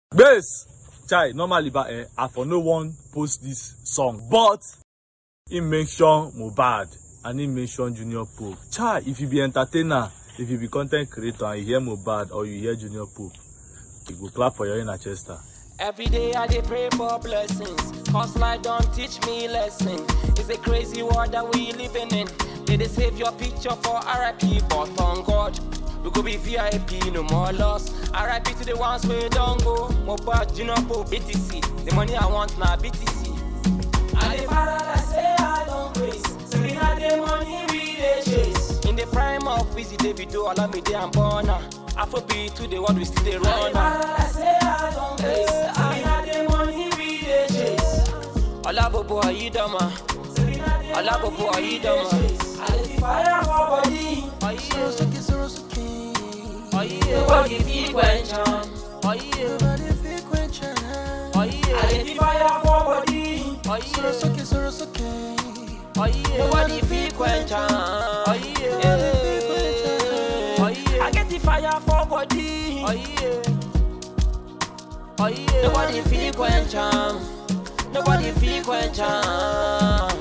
Base! Chai, normally ba eh, I for no one post this song, but he mention Mohbad and he mention Junior Pope. Chai, if you be entertainer, if you be content creator and you hear Mohbad or you hear Junior Pope, you go clap for your inner chester. Every day I dey pray for blessings. Cause life don't teach me lesson. It's a crazy world that we living in. They dey save your picture for RIP, but on God, we go be VIP, no more loss. RIP to the ones we don't go. Mohbad, Junior Pope, BTC. The money I want now, BTC. I dey paradise, say I don't grace. So we had the money we dey chase. In the prime of Wizzy Davido, Olamide and Burna. Afrobeat to the world we still dey run. I say I don't grace. So we had the money we dey chase. Olabobo Ayidama. Olabobo Ayidama. I dey fire for body. Soro soke, soro soke. Nobody fit quench am. Nobody fit quench am. I dey fire for body. Soro soke, soro soke. Nobody fit quench am. I get the fire for body. Nobody fit quench am. Nobody fit quench am.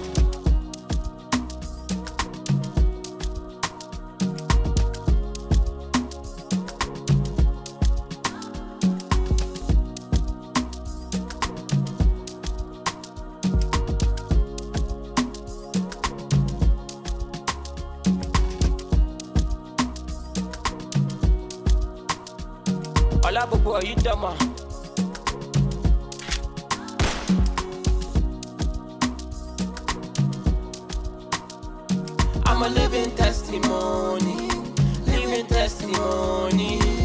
Olabobo Ayidama. I'm a living testimony, living testimony.